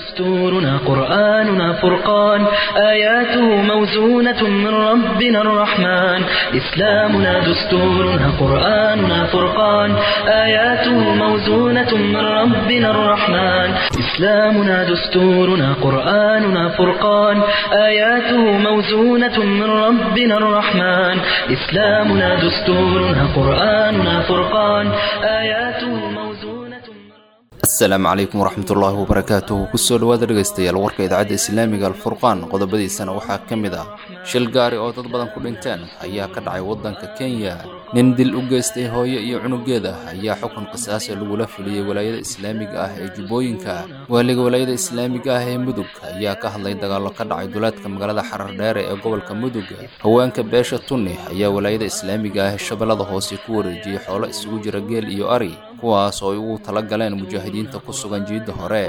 دستورنا قرآننا فرقان آياته موزونة من ربنا الرحمن إسلامنا دستورنا قرآننا فرقان آياته موزونة من ربنا الرحمن إسلامنا دستورنا قرآننا فرقان آياته موزونة من ربنا الرحمن إسلامنا دستورنا قرآننا فرقان آياته موزونة من asalaamu calaykum waraxmatullaahi wabarakaatuhu kusoo dhawaada dhegaystayaal warka idaacadda islaamiga alfurqaan qodobadiisana waxaa ka mid ah shil gaari oo dad badan ku dhinteen ayaa ka dhacay waddanka kenya nin dil u geystay hooyo iyo cunugeeda ayaa xukun qisaasa lagula fuliyey walaayada islaamiga ah ee jubbooyinka waaliga walaayada islaamiga ah ee mudug ayaa ka hadlay dagaallo ka dhacay duleedka magaalada xarar dheere ee gobolka mudug haweenka beesha tunni ayaa walaayada islaamiga ah ee shabeellada hoose ku wareejiyey xoolo isugu jira geel iyo ari kuwaas oo ay ugu tala galeen mujaahidiinta ku sugan jiidda hore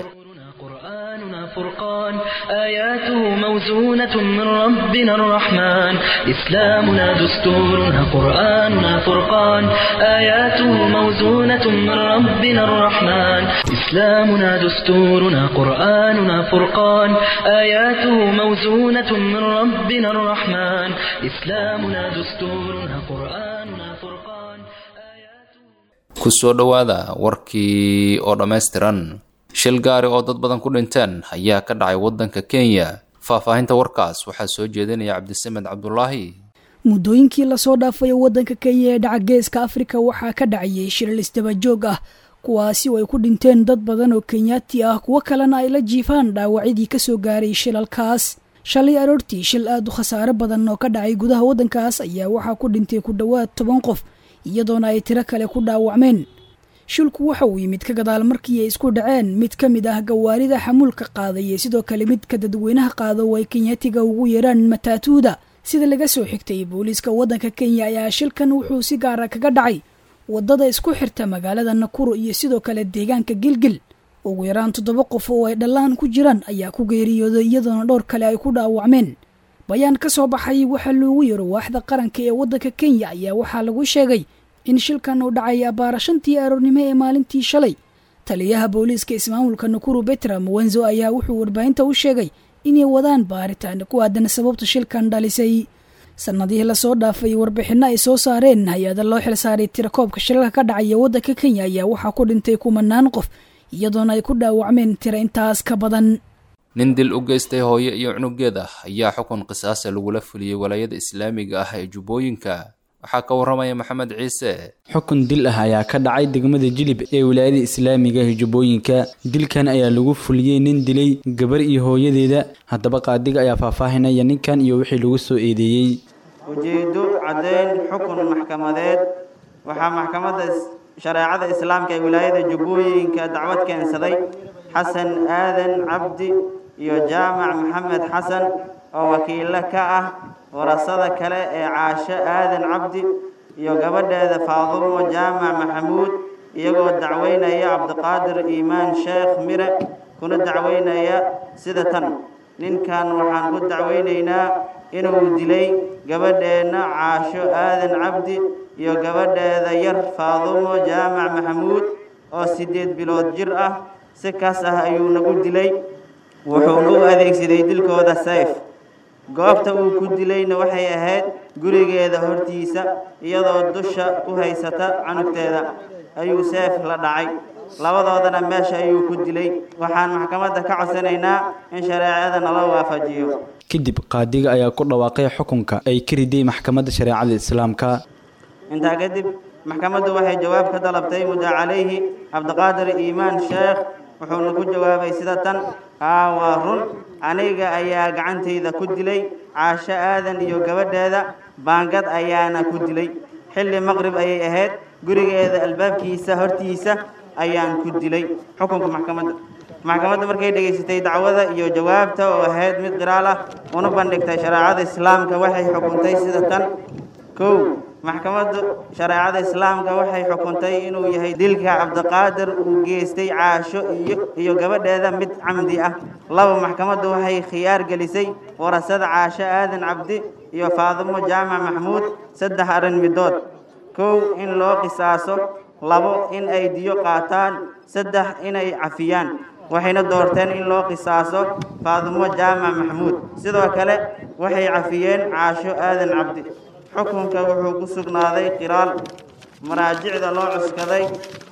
قرآننا فرقان آياته موزونة من ربنا الرحمن إسلامنا دستورنا قرآننا فرقان آياته موزونة من ربنا الرحمن إسلامنا دستورنا قرآننا فرقان آياته موزونة من ربنا الرحمن إسلامنا دستورنا قرآننا فرقان آياته kusoo dhowaada warkii oo dhammaystiran shil gaari oo dad badan ku dhinteen ayaa ka dhacay waddanka kenya faahfaahinta warkaas waxaa soo jeedinaya cabdisamed cabdulaahi muddooyinkii lasoo dhaafay waddanka kenya ee dhaca geeska afrika waxaa ka dhacayay shilal isdabajoog ah kuwaasi oo ay ku dhinteen dad badan oo kenyaati ah kuwo kalena ay la jiifaan dhaawacyadii kasoo gaaray shilalkaas shalay aroortii shil aad u khasaare badan oo ka dhacay gudaha waddankaas ayaa waxaa ku dhintay ku dhowaad toban qof iyadoona ay tiro kale ku dhaawacmeen shilku waxa uu yimid ka gadaal markii ay isku dhaceen mid ka mid ah gawaarida xamuulka qaaday iyo sidoo kale midka dadweynaha qaado oo ay kenyaatiga ugu yeeraan mataatuuda sida laga soo xigtay booliiska waddanka kenya ayaa shilkan wuxuu si gaara kaga dhacay waddada isku xirta magaalada nakuro iyo sidoo kale deegaanka gilgil ugu yaraan toddoba qof oo ay dhallaan ku jiraan ayaa ku geeriyooday iyadoona dhowr kale ay ku dhaawacmeen bayaan ka soo baxay waxaa loogu yaro waaxda qaranka ee waddanka kenya ayaa waxaa lagu sheegay in shilkan uu dhacay abbaara shantii aroornimo ee maalintii shalay taliyaha booliiska ismaamulka nakuru betra muwenzo ayaa wuxuu warbaahinta u sheegay inay wadaan baaritaan ku aadan sababta shilkan dhalisay sannadihii lasoo dhaafay warbixinno ay soo saareen hay-ada loo xilsaaray tirakoobka shilalka ka dhacaya waddanka kenya ayaa waxaa ku dhintay kumanaan qof iyadoona ay ku dhaawacmeen tira intaas ka badan nin dil u geystay hooyo iyo cunugeeda ayaa xukun qisaasa lagula fuliyey walaayada islaamiga ah ee jubbooyinka waxaa ka warramaya maxamed ciise xukun dil ah ayaa ka dhacay degmada jilib ee wilaayada islaamiga ee jubbooyinka dilkan ayaa lagu fuliyey nin dilay gabar iyo hooyadeeda haddaba qaadiga ayaa faahfaahinaya ninkan iyo wixii lagu soo eedeeyey ujeedo caddayn xukun maxkamadeed waxaa maxkamadda shareecada islaamka ee wilaayada jubbooyinka dacwad keensaday xasan aadan cabdi iyo jaamac maxamed xasan oo wakiilo ka ah warasada kale ee caasho aadan cabdi iyo gabadheeda faadumo jaamac maxamuud iyagoo dacweynaya cabdiqaadir iimaan sheekh mire kuna dacweynaya sida tan ninkan waxaan ku dacweynaynaa inuu dilay gabadheenna caasho aadan cabdi iyo gabadheeda yar faadumo jaamac maxamuud oo siddeed bilood jir ah si kaas ah ayuu nagu dilay wuxuuna u adeegsaday dilkooda sayf goobta uu ku dilayna waxay ahayd gurigeeda hortiisa iyadoo dusha ku haysata canugteeda ayuu seef la dhacay labadoodana meesha ayuu ku dilay waxaan maxkamadda ka codsanaynaa in shareecada nala waafajiyo kadib qaadiga ayaa ku dhawaaqay xukunka ay ka riday maxkamadda shareecada islaamka intaa kadib maxkamaddu waxay jawaab ka dalabtay muddo calayhi cabdiqaadir iimaan sheekh wuxuuna ku jawaabay sida tan haa waa run aniga ayaa gacantayda ku dilay caasho aadan iyo gabadheeda baangad ayaana ku dilay xilli maqrib ayay ahayd gurigeeda albaabkiisa hortiisa ayaan ku dilay xukunka maxkamadda maxkamadda markay dhegaysatay dacwada iyo jawaabta oo ahayd mid qiraal ah una bandhigtay shareecada islaamka waxay xukuntay sida tan kow maxkamaddu shareecada islaamka waxay xukuntay inuu yahay dilka cabdiqaadir uu geystay caasho iyo iyo gabadheeda mid camdi ah laba maxkamaddu waxay khiyaar gelisay warasada caasho aadan cabdi iyo faadimo jaamac maxmuud saddex arrin midood kow in loo qisaaso labo in ay diyo qaataan saddex inay cafiyaan waxayna doorteen in loo qisaaso faadumo jaamac maxamuud sidoo kale waxay cafiyeen caasho aadan cabdi xukunka wuxuu ku sugnaaday qiraal maraajicda loo cuskaday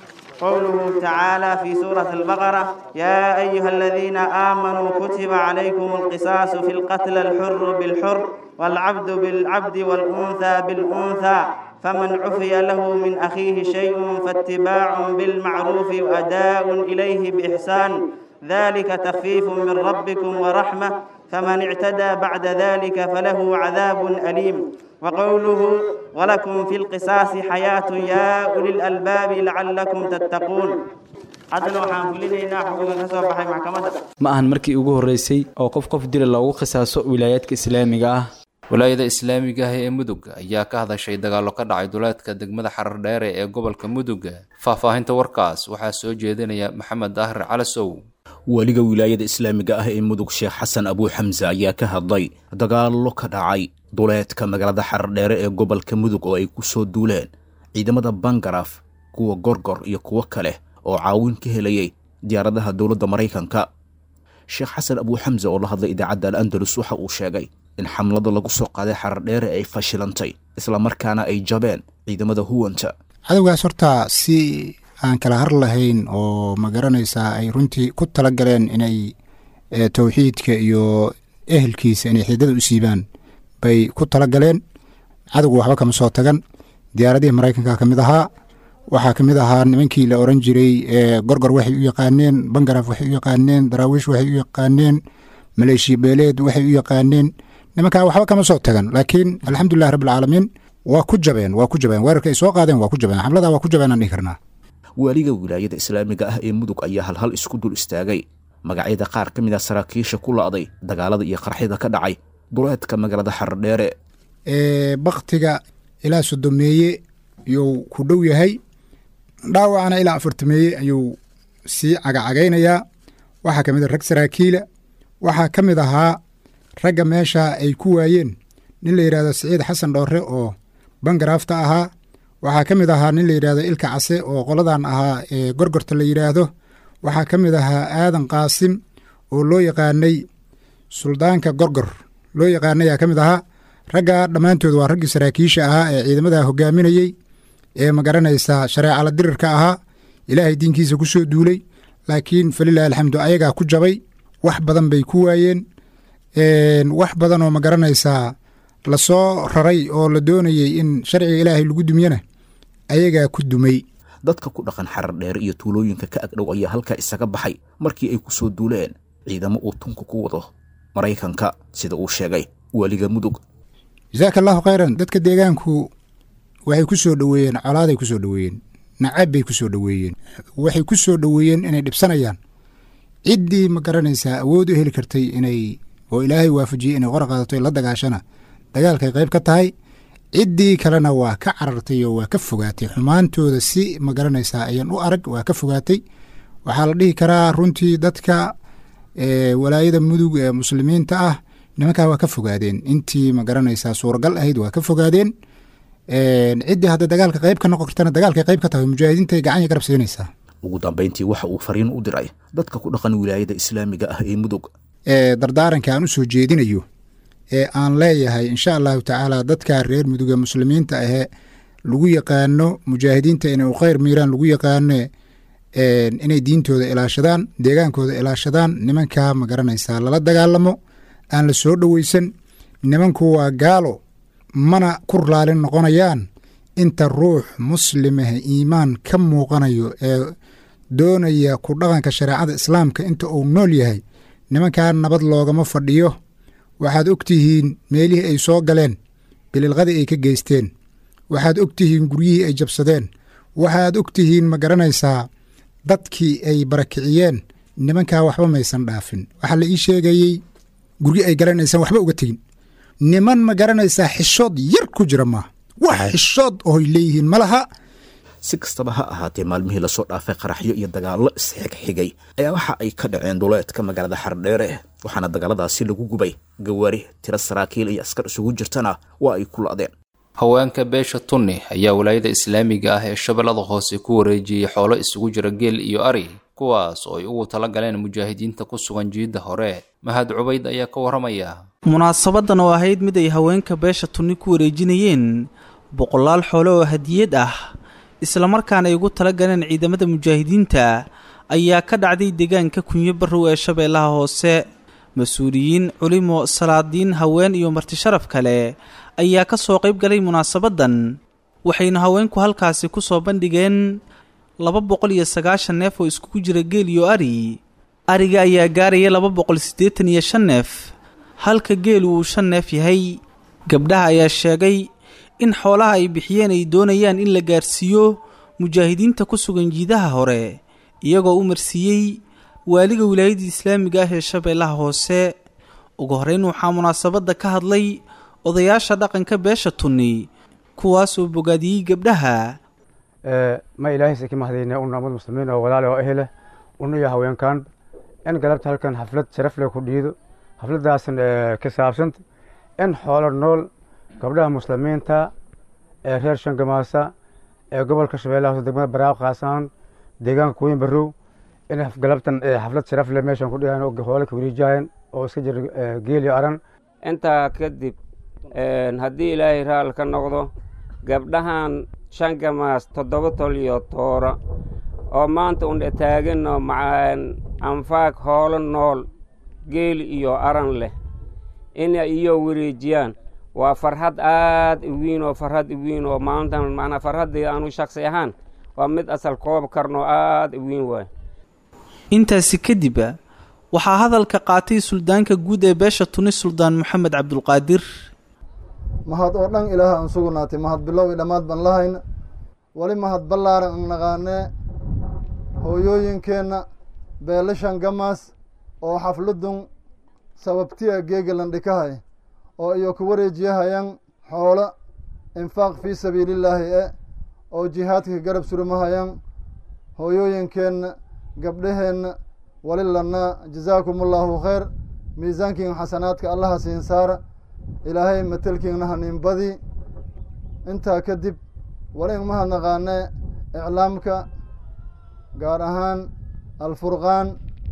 قوله تعالى في سورة البقرة يا أيها الذين آمنوا كتب عليكم القصاص في القتل الحر بالحر والعبد بالعبد والأنثى بالأنثى فمن عفي له من أخيه شيء فاتباع بالمعروف وأداء إليه بإحسان ذلك تخفيف من ربكم ورحمة فمن اعتدى بعد ذلك فله عذاب أليم وقوله ولكم في القصاص حياة يا أولي الألباب لعلكم تتقون haddana waxaan fulinaynaa xukunka ka soo baxay maxkamadda ma ahan markii ugu horreysay oo qof qof dila loogu qisaaso wilaayaadka islaamiga ah walaayada islaamiga ah ee mudug ayaa ka hadashay dagaallo ka dhacay duleedka degmada xarar dheere ee gobolka mudug faahfaahinta warkaas waxaa soo jeedinaya maxamed daahir calasow weliga wilaayada islaamiga ah ee mudug sheekh xasan abuu xamse ayaa ka hadlay dagaallo ka dhacay duleedka magaalada xardheere ee gobolka mudug oo ay ku soo duuleen ciidamada bangaraf kuwa gorgor iyo kuwo kale oo caawin ka helayay diyaaradaha dowladda maraykanka sheekh xasan abuu xamse oo la hadlay idaacadda al andalus waxa uu sheegay in xamlada lagu soo qaaday xardheere ay fashilantay islamarkaana ay jabeen ciidamada huwanta cadowgaas horta si aan kala har lahayn oo ma garanaysaa ay runtii ku tala galeen inay towxiidka iyo ehelkiisa inay xiidada u siibaan bay ku tala galeen cadowgu waxba kama soo tagan diyaaradihii maraykanka ka mid ahaa waxaa ka mid ahaa nimankii la oran jiray gorgor waxay u yaqaaneen bangaraf waxay u yaqaaneen daraawiish waxay u yaqaaneen maleeshiya beeleed waxay u yaqaaneen nimankaa waxba kama soo tagan laakiin alxamdulilahi rabbilcaalamiin waa ku jabeen waa ku jabeen weerarka ay soo qaadeen waa ku jabeen xamlada waa ku jabeen aan dhihi karnaa waaliga wilaayada islaamiga ah ee mudug ayaa halhal isku dul istaagay magacyada qaar ka mid a saraakiisha ku la'day dagaalada iyo qarxida ka dhacay duleedka magaalada xardheere baktiga ilaa sodomeeye ayuu ku dhow yahay dhaawacana ilaa afartameeye ayuu sii cagacagaynayaa waxaa ka mid a rag saraakiila waxaa ka mid ahaa ragga meesha ay ku waayeen nin la yidhahdo siciid xasan dhoore oo bangaraafta ahaa waxaa ka mid ahaa nin la yidhahdo ilka case oo qoladan ahaa ee gorgorta la yidhaahdo waxaa ka mid ahaa aadan qaasim oo loo yaqaanay suldaanka gorgor loo yaqaanayaa ka mid ahaa ragga dhammaantood waa raggii saraakiisha ahaa ee ciidamada hogaaminayey ee magaranaysaa shareecala dirirka ahaa ilaahay diinkiisa ku soo duulay laakiin falilahi alxamdu ayagaa ku jabay wax badan bay ku waayeen wax badan oo magaranaysaa lasoo raray oo la doonayey in sharciga ilaahay lagu dumyana ayagaa ku dumay dadka ku dhaqan xarar dheere iyo tuulooyinka ka agdhow ayaa halkaa isaga baxay markii ay ku soo duuleen ciidamo uu tunka ku wado maraykanka sida uu sheegay weliga mudug jasaaka allahu khayran dadka deegaanku waxay ku soo dhoweeyeen colaaday ku soo dhoweeyeen nacab bay ku soo dhoweeyeen waxay ku soo dhoweeyeen inay dhibsanayaan ciddii ma garanaysaa awood u heli kartay inay oo ilaahay waafajiyey inay qora qaadato la dagaashana dagaalkay qayb ka tahay ciddii kalena waa ka carartay oo waa ka fogaatay xumaantooda si ma garanaysaa ayan u arag waa ka fogaatay waxaa la dhihi karaa runtii dadka walaayada mudug ee muslimiinta ah nimankaa waa ka fogaadeen intii ma garanaysaa suuragal ahayd waa ka fogaadeen ciddii hadda dagaalka qayb ka noqon kartana dagaalkay qayb ka tahay mujaahidiintay gacanya garab siinaysaa ugu dambayntii waxa uu fariin u diray dadka ku dhaqan wilaayada islaamiga ah ee mudug dardaaranka aan u soo jeedinayo ee aan leeyahay insha allahu tacaala dadka reer mudug ee muslimiinta ahee lagu yaqaano mujaahidiinta inay u khayr miiraan lagu yaqaano inay diintooda ilaashadaan deegaankooda ilaashadaan nimankaa ma garanaysaa lala dagaalamo aan la soo dhoweysan nimanku waa gaalo mana ku raalin noqonayaan inta ruux muslimah iimaan ka muuqanayo ee doonaya ku dhaqanka shareecada islaamka inta uu nool yahay nimankaa nabad loogama fadhiyo waxaad og tihiin meelihii ay soo galeen bililqadii ay ka geysteen waxaad og tihiin guryihii ay jabsadeen waxaad og tihiin ma garanaysaa dadkii ay barakiciyeen nimankaa waxba maysan dhaafin waxaa la ii sheegayey guryi ay galeen aysan waxba uga tegin niman ma garanaysaa xishood yar ku jira maaha wax xishood ooy leeyihiin ma laha si kastaba ha ahaatee maalmihii lasoo dhaafay qaraxyo iyo dagaallo isxigxigay ayaa waxa ay ka dhaceen duleedka magaalada xardheere waxaana dagaaladaasi lagu gubay gawaari tiro saraakiil iyo askar isugu jirtana waa ay ku la'deen haweenka beesha tunni ayaa walaayada islaamiga ah ee shabeellada hoose ku wareejiyey xoolo isugu jira geel iyo ari kuwaas oo ay ugu tala galeen mujaahidiinta ku sugan jiidda hore mahad cubayd ayaa ka warramaya munaasabadan oo ahayd mid ay haweenka beesha tunni ku wareejinayeen boqolaal xoole oo hadiyad ah islamarkaana ay ugu tala galeen ciidamada mujaahidiinta ayaa ka dhacday deegaanka kunyo barrow ee shabeellaha hoose mas-uuliyiin culimo salaadiin haween iyo martisharaf kale ayaa ka soo qayb galay munaasabadan waxayna haweenku halkaasi ku soo bandhigeen laba boqol iyo sagaashan neef oo iskugu jira geel iyo ari ariga ayaa gaaraya laba boqol siddeetan iyo shan neef halka geelu uu shan neef yahay gabdhaha ayaa sheegay in xoolaha ay bixiyeen ay doonayaan in la gaarsiiyo mujaahidiinta ku sugan jiidaha hore iyagoo u marsiiyey waaliga wilaayadda islaamiga ah ee shabeellaha hoose ugu horreyn waxaa munaasabadda ka hadlay odayaasha dhaqanka beesha tunni kuwaasoo bogaadiyey gabdhaha ma ilaahaysa ka mahadayna un ummad muslimiin oo walaale oo ehle unuyo haweenkaan in galabta halkan xaflad sharaf leh ku dhiido xafladaasan ka saabsanta in xoolo nool gabdhaha muslimiinta ee reer shangamaasa ee gobolka shabeellaha hoose degmada baraaq khaasaan deegaanka kuweyn barrow in galabtan xaflad sharaf leh meeshan ku dhigaan oo xoolo ka wareejahayan oo iska jira geel iyo aran intaa kadib haddii ilaahay raal ka noqdo gabdhahan shangamaas toddoba tol iyo toora oo maanta undhe taaganno macaan anfaag hoolo nool geel iyo aran leh inay iyo wareejiyaan waa farxad aad u weyn oo farxad u weyn oo maalintan macnaa farxaddii aanu shaksi ahaan waa mid asal koob karno aad u weyn waay intaasi kadib waxaa hadalka qaatay suldaanka guud ee beesha tuni suldaan moxamed cabdulqaadir mahad oo dhan ilaaha aan sugnaatay mahad bilow i dhammaad baan lahayna weli mahad ballaaran an naqaanee hooyooyinkeenna beelashan gamaas oo xafladun sababtiya geegalan dhikahay oo iyo ku wareejiyahayan xoolo infaaq fii sabiilillaahi e oo jihaadka garab surmahayan hooyooyinkeenna gabdhaheenna wali lanaa jazaakum allaahu khayr miisaankiin xasanaadka allaha siin saara ilaahay matelkiinna haniinbadii intaa kadib wali ingmahad naqaanee iclaamka gaar ahaan alfurqaan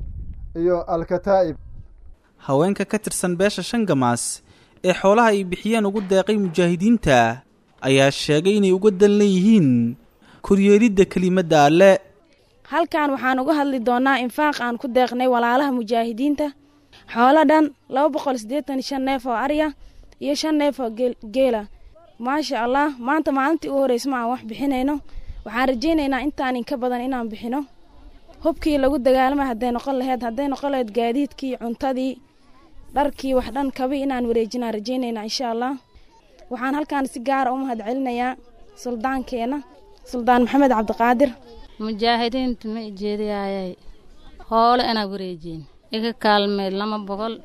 iyo alkataa'ib haweenka ka tirsan beesha shangamaas ee xoolaha ay bixiyeen ugu deeqay mujaahidiinta ayaa sheegay inay uga dan leeyihiin koryeelidda kelimadda alle halkan waxaan uga hadli doonnaa infaaq aan ku deeqnay walaalaha mujaahidiinta xoolo dhan laba boqol siddeetan shan neef oo arya iyo shan neef oo geela maasha allah maanta maalintii u horreysa ma aan wax bixinayno waxaan rajaynaynaa intaan inka badan inaan bixino hubkii lagu dagaalamay hadday noqon laheyd hadday noqon laheyd gaadiidkii cuntadii dharkii wax dhan kabi inaan wareejinaan rajaynaynaa insha allah waxaan halkaan si gaara u mahad celinayaa suldaankeenna suldaan maxamed cabdiqaadir mujaahidiinta ma ijeediyaayay hoole inaa wareejiin iga kaalmeed lama boqol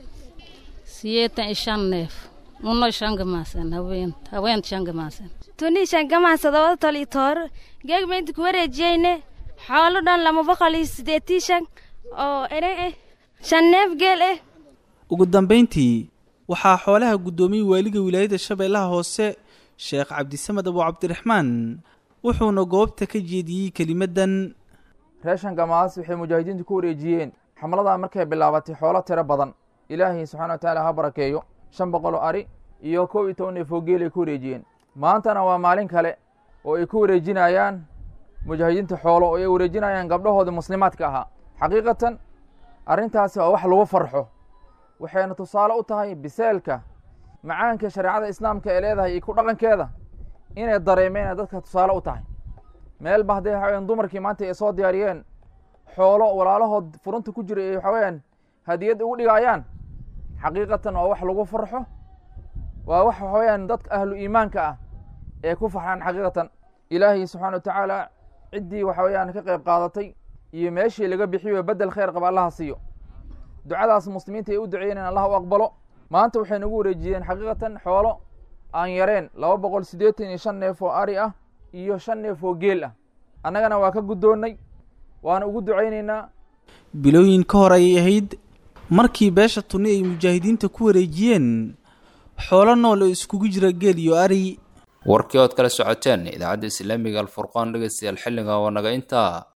siyeetan iyo shan neef uno shangamaasan haweent haweent shangamaasan tunii shangamaas todobada tol iyo toor geegma inta ku wareejiyeyne xoolo dhan lama boqol iyo siddeetii shan oo ere eh shan neef geel eh ugu dambayntii waxaa xoolaha guddoomiyey waaliga wilaayadda shabeellaha hoose sheekh cabdisamed abu cabdiraxmaan wuxuuna goobta ka jeediyey kelimaddan reer shangamaas waxay mujaahidiintu ku wareejiyeen xamladaa markay bilaabatay xoolo tiro badan ilaahay subxana wa tacaala ha barakeeyo shan boqol oo ari iyo kow iyo toban neef oo geel ay ku wareejiyeen maantana waa maalin kale oo ay ku wareejinayaan mujaahidiinta xoolo oo ay wareejinayaan gabdhahoodii muslimaadka ahaa xaqiiqatan arrintaasi waa wax lagu farxo waxayna tusaale u tahay biseelka macaanka shareecada islaamka ee leedahay iyo ku dhaqankeeda inay dareemeen dadka tusaale u tahay meelba hadday waxaweyaan dumarkii maanta ay soo diyaariyeen xoolo walaalahood furunta ku jira ay waxaweyaan hadiyad ugu dhigayaan xaqiiqatan waa wax lagu farxo waa wax waxaweyaan dadka ahlu iimaanka ah ee ku farxaan xaqiiqatan ilaahay subxaana wa tacaala ciddii waxaweyaan ka qayb qaadatay iyo meeshii laga bixiyo bedel khayr qaba allaha siiyo ducadaas muslimiinta ay u duceeyeen allah u aqbalo maanta waxay nagu wareejiyeen xaqiiqatan xoolo aan yareen laba boqol siddeetan iyo shan neef oo ari ah iyo shan neef oo geel ah annagana waa ka guddoonnay waana ugu ducaynaynaa bilooyin ka hor ayay ahayd markii beesha tunni ay mujaahidiinta ku wareejiyeen xoolo nool oo iskugu jira geel iyo ari warkii ood kala socoteen idaacadda islaamiga alfurqaan dhegeystayaal xilliga waa naga intaa